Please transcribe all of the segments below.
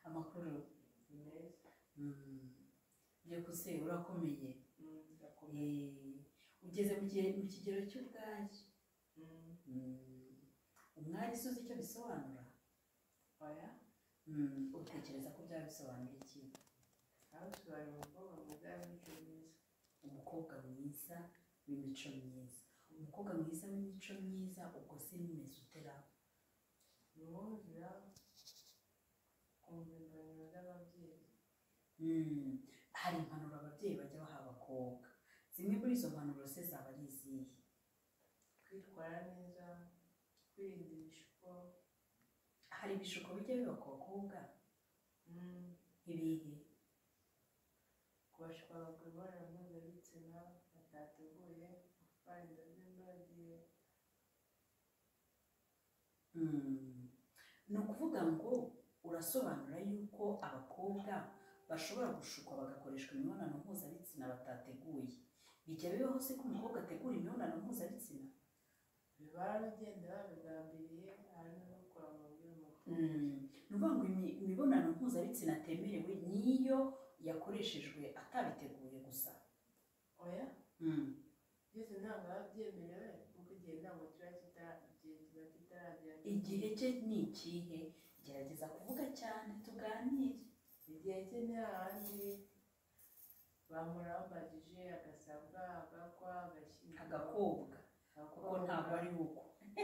amakuru ni meza Mm. byukuswe urakomeye Mm, ndakomeye Eh, ugeze mu gihe- mu kigero cy'ubwage Mm, Mm. umwari se uzi icyo bisobanura oya Mm, utekereza ko byaba bisobanura iki abasobanura umukobwa mwiza w'imico myiza umukobwa mwiza w'imico myiza umukobwa mwiza w'imico myiza ubwo se nimeze utera ni uwuzira kumvimbaniro z'ababyeyi Mm, hari impanuro ababyeyi bajya baha abakobwa zimwe muri izo mpanuro se zaba ari izihe kwitwara neza kwirinda ibishuko hari ibishuko bijya biba ku bakobwa Mm, ibihe kubashwa abagore imibonano mpuzabitsina batateguye gutwara inda z'imburagihe Mm. ni ukuvuga ngo urasobanura yuko abakobwa bashobora gushukwa bagakoreshwa imibonano mpuzabitsina batateguye bijya bibaho se ko umukobwa ategura imibonano mpuzabitsina biba bagenda babigambiriye harimo no kurangwa by'umutwe Mm. ni ukuvuga ngo imi- imibonano mpuzabitsina atemerewe niyo yakoreshejwe atabiteguye gusa oya Mm. byose ntabwo biba byemerewe kuko igihe ntabwo kiba kita- igihe kiba kitaragera igihe cye ni ikihe gerageza kuvuga cyane tuganire igihe cye ni ahandi bahora bambajije agasabwa agakwa agashyingirwa agakobwa kuko ntabwo ari uko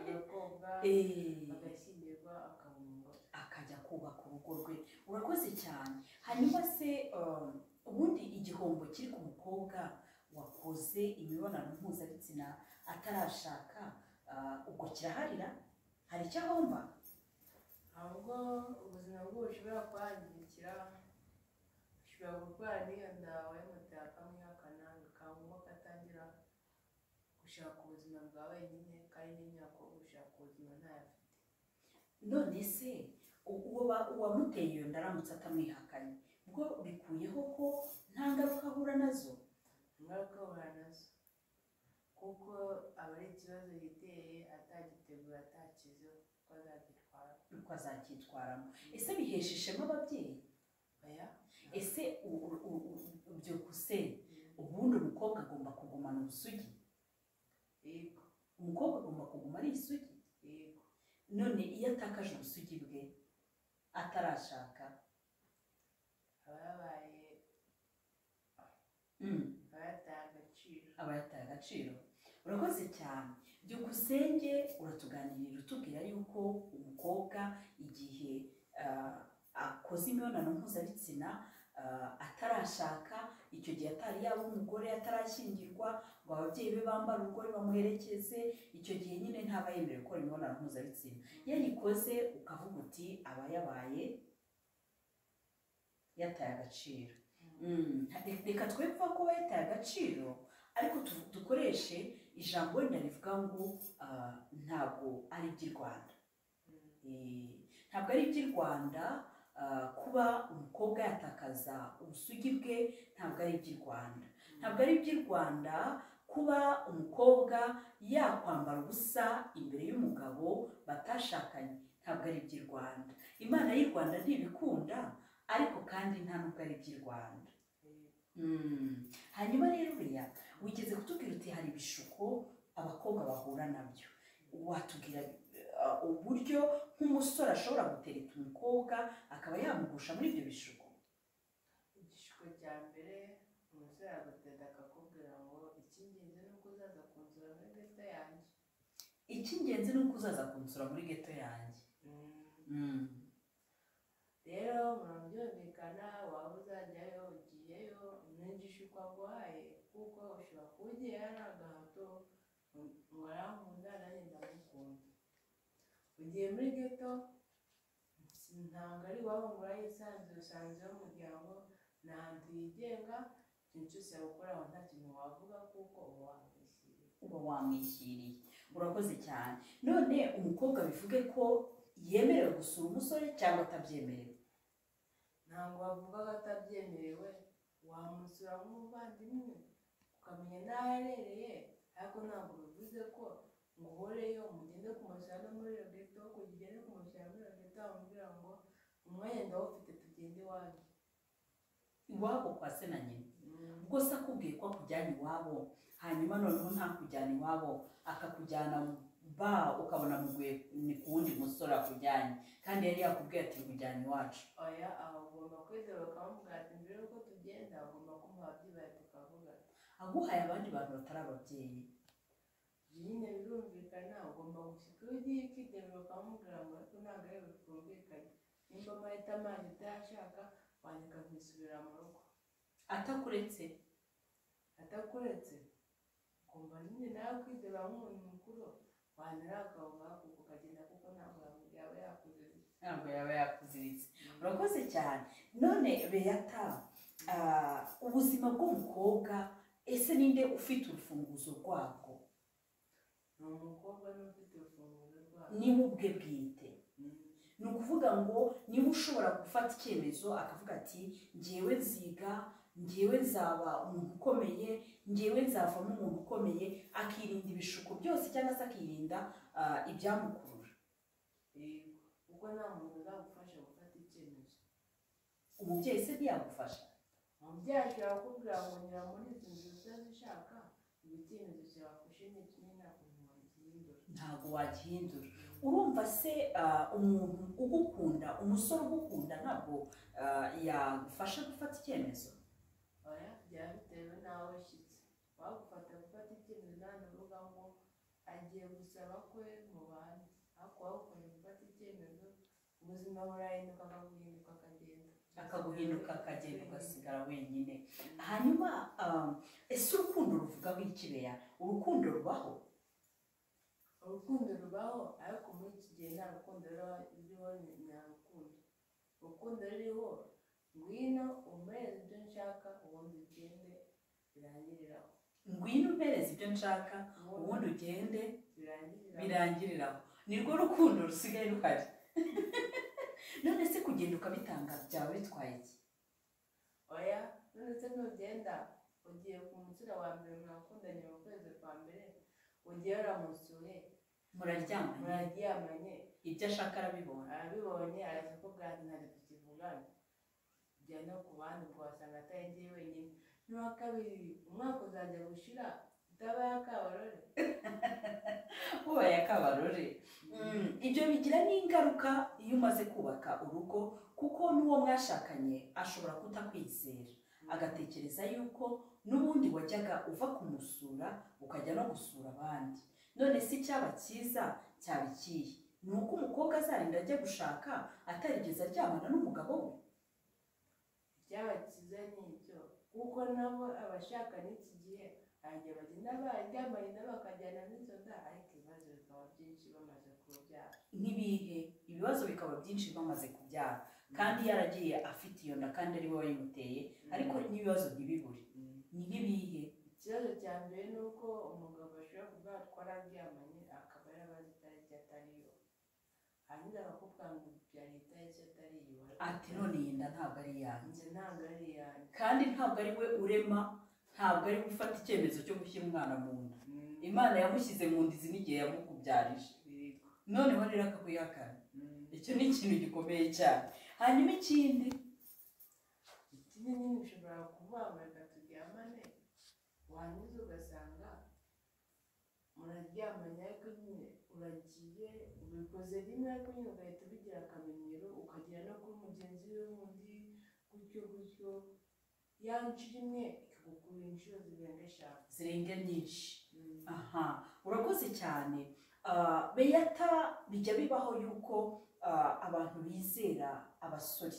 agakobwa Eh, agashyingirwa akabungwa akajya kubaka urugo rwe urakoze cyane hanyuma se um, ubundi igihombo kiri ku mukobwa wakoze imibonano mpuzabitsina atarashaka ah, ubwo kiraharira hari icyo ahomba ahubwo ubuzima bwe bushobora kwangirikira ushobora kurwara n'iyo ndawe moto yakamwihakana bikaba katangira gushaka ubuzima bwa wenyine kandi n'imyaka yo gushaka ubuzima ntayo afite none se u- uwo ba- uwamuteye iyo ndaramutse atamwihakanye bwo bikuyeho ko nta ngaruka ahura nazo ingaruka bahura nazo kuko aba ari ikibazo yiteye atagitegura atakizeho kuko azagitwara uko azacyitwaramo ese bihesha ishema ababyeyi oya ese u- u- u- u- byukusenge ubundi umukobwa agomba kugumana ubusugi yego umukobwa agomba kuguma ari isugi yego none iyo atakaje ubusugi bwe atarashaka aba yabaye mm, aba yataye agaciro aba yataye agaciro urakoze cyane byukusenge uratuganirira utubwira yuko umukobwa igihe ah, akoze imibonano mpuzabitsina ah, atarashaka icyo gihe atari yaba umugore atarashyingirwa ngo ababyeyi be bambare urugore bamuherekeze icyo gihe nyine ntaba yemerewe gukora imibonano mpuzabitsina yarikoze ukavuga uti aba yabaye yataye agaciro Mm, re- reka twe kuba kuba yataye agaciro ariko tu- dukoreshe ijambo wenda rivuga ngo ah, ntabwo ari iby'i rwanda Mm, Eh, ntabwo ari iby'i rwanda ah, kuba umukobwa yatakaza ubusugi bwe ntabwo ari iby'i rwanda ntabwo ari iby'i rwanda kuba umukobwa yakwambara ubusa imbere y'umugabo batashakanye ntabwo ari iby'i rwanda imana y'i rwanda ntibikunda ariko kandi nta nubwo ari iby'i rwanda yego. Mm. hanyuma rero buriya wigeze kutubwira uti hari ibishuko abakobwa bahura nabyo watubwira eh, uburyo nk'umusore ashobora gutereta umukobwa akaba yamugusha muri ibyo bishuko igishuko cya mbere umusore agateda akakubwira ngo icy'ingenzi ni uko uzaza kunsura muri geta yanjye icy'ingenzi ni uko uzaza kunsura muri geto yanjye Mm, Mm. rero murabyumvikana waba uzajyayo ugiyeyo n'igishuko aguhaye kuko ushobora kuba ugiye ari agahato ngo arankunda nanjye ndamukunda ugiye muri geto si- ntabwo ari iwabo ngo urayisanzure usanze umuryango ni ahantu yigenga ikintu cyose yakora aho nta kintu wavuga kuko uba wamwishyiriye uba wamwishyiriye urakoze cyane none umukobwa bivuge ko yemerewe gusura umusore cyangwa atabyemerewe ntabwo wavuga ko atabyemerewe wamusura nk'umuvandimwe ukamenya n'aho aherereye ariko ntabwo bivuze ko ngo uhoreyo mugende kumusura no muri iyo geto kuko ugende kumusura muri iyo geto wamubwira ngo umwenda ufite tugende iwanyu iwabo kwa se na nyina Mm. ubwo se akubwiye ko akujyana iwabo hanyuma noneho ntakujyana iwabo akakujyana ba ukabona muguye ni ku wundi musore akujyanye kandi yari yakubwiye ati nkujyana iwacu oya aho ugomba kwizera ukamuvuga ati mbere yuko tugenda ugomba kumuha byibaye tukavuga aguhaye abandi bantu batari ababyeyi nyine birumvikana ugomba gushyika iyo ugiye ukigenera ukamubwira ngo ariko ntabwo ari we twumvikanye nimba amahita amazi utayashaka wandika kwisubira mu rugo atakuretse atakuretse ukumva nyine nawe kwizera nk'umuntu mukuru wanyura akavuga kuko ukagenda kuko ntabwo yaba yakuze ntabwo yaba yakuziritse urakoze cyane none beyata ah, ubuzima bw'umukobwa ese ninde ufite urufunguzo rwabwo ni umukobwa n'ufite urufunguzo rwabo niwe ubwe bwite Mm. ni ukuvuga ngo niba ushobora gufata icyemezo akavuga ati ngewe nziga ngewe nzaba umuntu ukomeye ngewe nzavamo umuntu ukomeye akirinda ibishuko byose cyangwa se akirinda ah, ibyamukurura Yego. kuko nta muntu uzagufasha gufata icyemezo umubyeyi se ntiyagufasha umubyeyi ashobora kukubwira ngo nyura muri izi nzu utazishaka ibi icyemezo cyafashe ni kimwe ntabwo umuntu gihindura ntabwo wagihindura urumva se ah, umuntu ugukunda umusore ugukunda ntabwo ah, yagufasha gufata icyemezo oya byaba bitewe n'aho ushyitse wagufata gufata icyemezo nta n'urubuga ngo agiye gusaba kwe mu bandi ariko wagukoze gufata icyemezo ubuzima burahinduka akaguhinduka akagenda akaguhinduka akagenda ugasigara wenyine hanyuma ah, ese urukundo ruvugaho iki beya urukundo rubaho urukundo rubaho ariko muri iki gihe nta rukundo ruba ruriho ni nta rukundo urukundo ruriho ngwino umuhereze ibyo nshaka ubundi ugende birangiriraho ngwino umpereze ibyo nshaka ubundi ugende birangiriraho birangiriraho nirwo rukundo rusigaye ruhari none se kugenda ukabitanga byaba bitwaye iki oya ndetse nugenda ugiye ku musore wa mbere mwakundanye mu kwezi kwa mbere ugiye uramusuye muraryamanye muraryamanye ibyo ashaka arabibona arabibonye araza akubwira ati ntabwo tukivugana jya no ku bandi ubwo wasanga atari njye wenyine n'uwa kabiri umwaka uzajya gushira utabaye akabarore ubaye akabarore Mm, ibyo bigira n'ingaruka iyo umaze kubaka urugo kuko n'uwo mwashakanye ashobora kutakwizera agatekereza yuko n'ubundi wajyaga uva kumusura ukajya no gusura abandi none si cyaba cyiza cyaba ikihe ni uko umukobwa azarinda ajya gushaka atarigeze aryamana n'umugabo we byaba byiza ni ibyo kuko nabo abashakanye iki gihe hanyuma bagenda baryamanye nabo bakajyana n'inzoga ariko ibibazo bikaba byinshi bamaze kubyara n'ibihe ibibazo bikaba byinshi bamaze kubyara kandi yaragiye afite iyo nda kandi ari we wayimuteye ariko n'ibibazo ntibibure ni nk'ibihe ikibazo cya mbere ni uko umugabo ashobora kuvuga ati twararyamanye akaba yarabazi itariki atari yo hanyuma bakakubwira ngo byari itariki atari yo ati none iyi nda ntabwo ari iyanjye njye ntabwo ari yanjye kandi ntabwo ari we urema ntabwo ari we ufata icyemezo cyo gushyira umwana mu nda imana yamushyize mu nda izi n'igihe yamukubyarije Yego. noneho rero akakuyihakana Mm. icyo ni ikintu gikomeye cyane hanyuma ikindi ikindi nyine ushobora kumwamurika turyamane warangiza ugasanga muraryamanye ariko nyine uragiye ubikoze rimwe ariko nyine ugahita ubigira akamenyero ukagera no kuri mugenzi we wundi gutyo gutyo ya nshuro imwe ikagukura inshuro zirenga eshanu zirenga nyinshi aha urakoze cyane Ah, beyata bijya bibaho yuko ah, abantu bizera abasore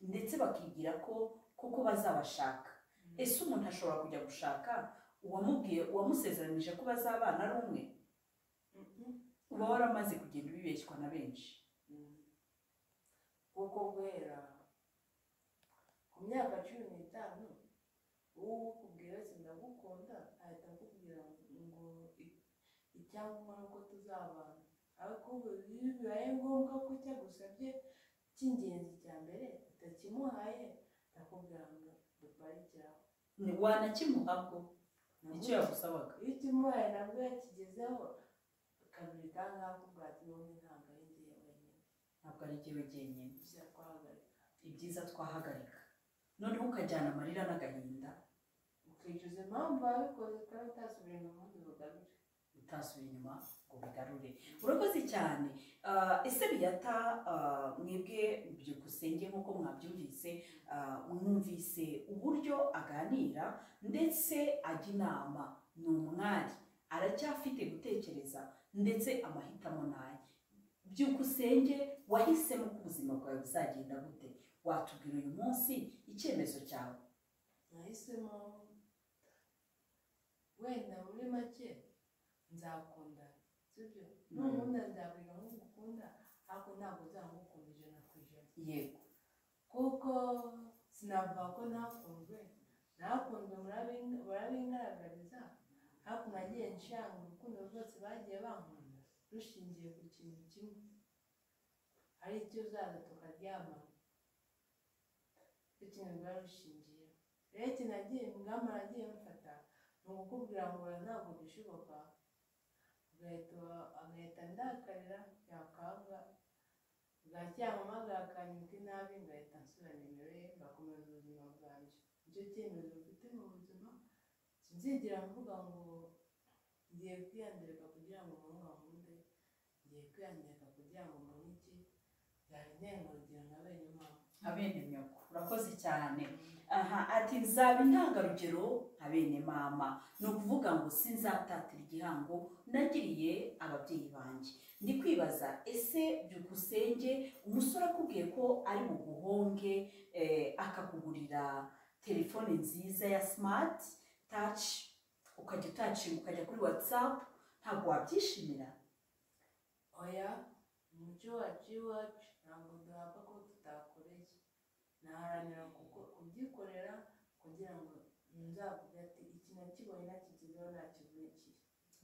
ndetse bakibwira ko kuko bazabashaka ese umuntu ashobora kujya gushaka uwamubwiye uwamusezeranije ko bazabana ari umwe Mhm. uba waramaze kugenda ubibeshywa na benshi Mm. kuko guhera ku myaka cumi n'itanu uwo ukubwira wese ndagukunda ahita akubwira ngo i- icyangombwa ni uko tuzabana ariko ubu iyo bibaye ngombwa ko icyo agusabye cy'ingenzi cya mbere utakimuhaye ndakubwira ngo dubaye icyabo Ni- wanakimuhabwo icyo yagusabaga iyo ukimuhaye nabwo yakigezeho kabiri kangahe akubwira ati n'ubundi ntabwo ari njye wenyine ntabwo ari jyewe jyenyine byiza kwahagarika ibyiza twahagarika noneho ukajyana amarira n'agahinda ukicuza impamvu wabikoze kandi utasubira mu bundi bugamije utasubiye inyuma ngo bigarure urakoze cyane Ah, ese biyata ah, mwebwe byukusenge nk'uko mwabyumvise ah, mwumvise uburyo aganira ndetse ajya inama ni umwari aracyafite gutekereza ndetse amahitamo naye byukusenge wahisemo ko ubuzima bwawe buzagenda gute watubwira uyu munsi icyemezo cyawe nahisemo wenda muri make nzakunda sibyo nukunda nzabwira nk'ugukunda ariko ntabwo nzamukunda ijana ku ijana yego kuko sinavuga ko ntakunzwe nakunzwe murabing- barabingaragariza ariko nagiye nshanga urukundo rwose bagiye bankunda rushingiye ku kintu kimwe ari icyo uzaza tukaryamana icyo kintu biba rushingiye rero ikintu nagiye ingamba nagiye mfata ni ukukubwira ngo oya ntabwo bishoboka agahita agahita ndakarira yakanga bwacyamamagara akanyuka inabi ngahita nsubira nimero ye ngakomeza ubuzima bwanjye nicyo cyemezo mfite mu buzima sinzigera mvuga ngo ngiye kwiyandurika kugira ngo umuntu wankunde ngiye kwiyandurika kugira ngo umuntu iki byari ndengarugira nka bene mama abene nyoko urakoze cyane aha ati nzaba intangarugero nka bene mama ni ukuvuga ngo sinzatatira igihango nagiriye ababyeyi banjye ndi kwibaza ese byukusenge umusore akubwiye ko ari buguhonge eh, akakugurira telefone nziza ya smart touch ukajya utacinga ukajya kuri whatsapp ntabwo wabyishimira oya umuco wacu iwacu ntabwo duhabwa ko tutakoreye naharanira kuko- kubyikorera kugira ngo nzavuge ati iki nakibonye nakigezeho nakivunikiye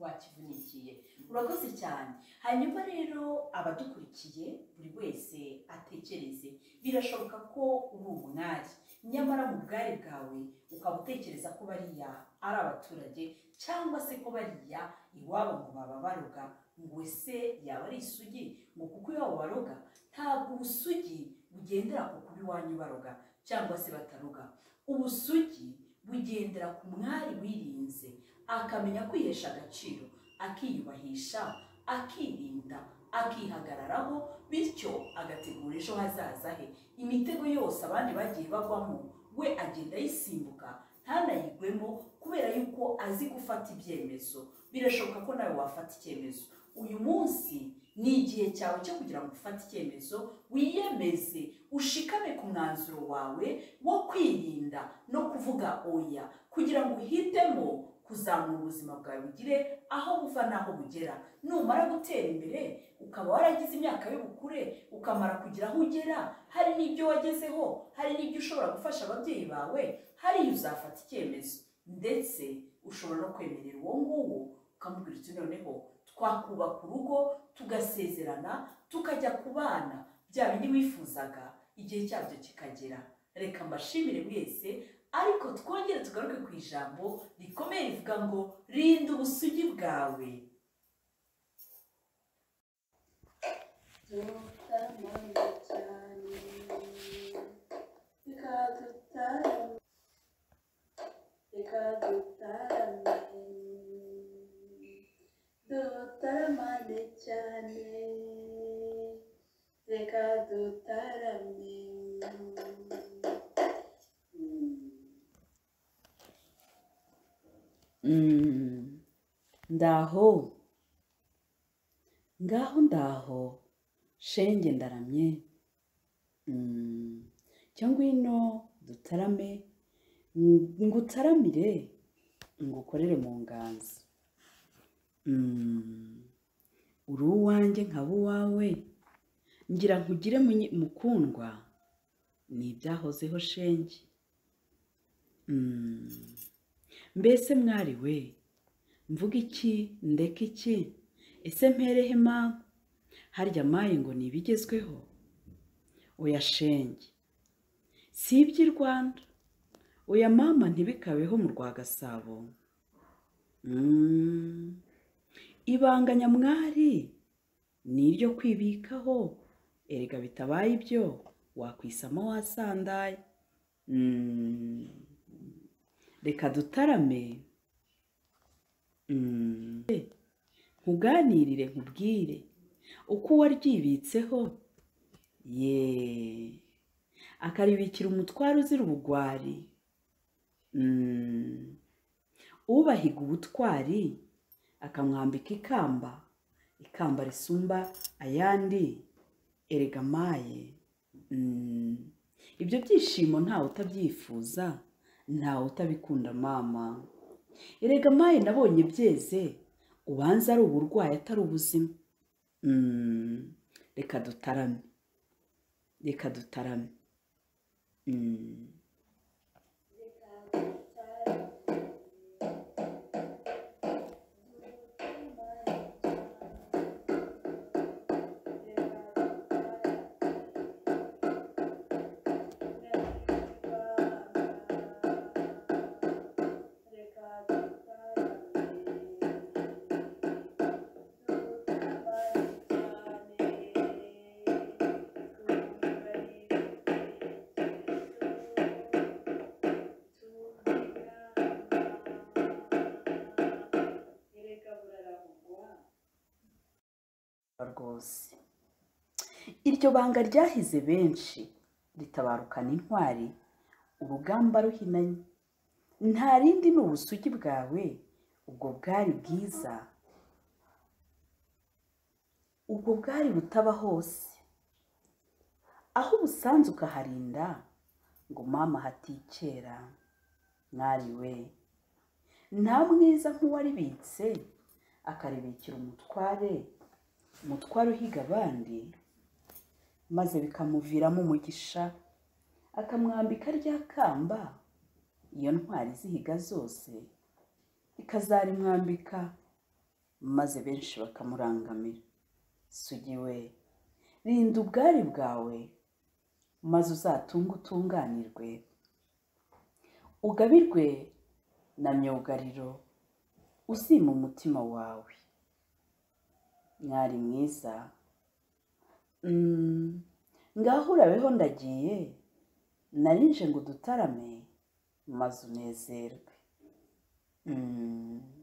wakivunikiye urakoze cyane hanyuma rero abadukurikiye buri wese atekereze birashoboka ko uri umwari nyamara mu bwari bwawe ukaba utekereza ko bariya ari abaturage cyangwa se ko bariya iwabo ngo baba baroga ngo ese yaba ari isugi ngo kuko iwabo baroga ntabwo ubusugi bugendera ku kuba iwanyu baroga cyangwa se bataroga ubusugi bugendera ku mwari wirinze akamenya kwihesha agaciro akiyubahisha akirinda akihagararaho bityo agategura ejo hazaza he imitego yose abandi bagiye bagwamo we agenda ayisimbuka ntanayigwemo kubera yuko azi gufata ibyemezo birashoboka ko nawe wafata icyemezo uyu munsi ni igihe cyawe cyo kugira ngo ufate icyemezo wiyemeze ushikame ku mwanzuro wawe wo kwirinda no kuvuga oya kugira ngo uhitemo kuzamura ubuzima bwawe bugire aho buva n'aho bugera numara gutera imbere ukaba waragize imyaka y'ubukure ukamara kugira aho ugera hari n'ibyo wagezeho hari n'ibyo ushobora gufasha ababyeyi bawe hari iyo uzafata icyemezo ndetse ushobora no kwemerera uwo nguwo ukamubwira uti noneho twakubaka urugo tugasezerana tukajya ku bana bya bindi wifuzaga igihe cyabyo kikagera reka mbashimire mwese ariko twongere tugaruke ku ijambo rikomeye rivuga ngo rinda ubusugi bwawe tutamana cyane reka dutarame reka dutarame dutamane cyane reka dutarame Mm. ndaho ngaho ndaho shenge ndaramye Mm. cyo ngwino dutarame ng- ngutaramire ngukorere mu nganzo Mm. uri uwanjye nkaba uwawe ngira nkugire munyi- mukundwa ni ibyahozeho shenge Mm. mbese mwari we mvuga iki ndeka iki ese mperehe mpamvu harya maye ngo ni ibigezweho oya shenge si iby'i rwanda oya mama ntibikabeho mu rwa gasabo Mm. ibanga nyamwari ni iryo kwibikaho erega bitabaye ibyo wakwisama wasandaye Mm. reka dutarame Mm. nkuganirire nkubwire uko waryibitseho ye akaribikira umutwaro uzira ubugwari Mm. ubahiga ubutwari akamwambika ikamba ikamba risumba ayandi erega maye Mm. ibyo byishimo ntawe utabyifuza ntawe utabikunda mama erega maye nabonye byeze ubanza ari uburwayi atari ubuzima Mm. reka dutarame reka dutarame Mm. rwose iryo banga ryahize benshi ritabarukana intwari urugamba ruhinanye nta rindi ni ubusugi bwawe ubwo bwari bwiza ubwo bwari butaba hose aho ubusanzwe ukaharinda ngo mama hatikera mwari we nta mwiza nk'uwaribitse akaribikira umutware umutware uhiga abandi maze bikamuviramo umugisha akamwambika rya kamba iyo ntwari zihiga zose ikazarimwambika maze benshi bakamurangamira sugi we rinda ubwari bwawe maze uzatunge utunganirwe ugabirwe na myugariro uzima umutima wawe mwari mwiza Mm, ngaho urabeho ndagiye narinje ngo dutarame maze unezerwe Mm.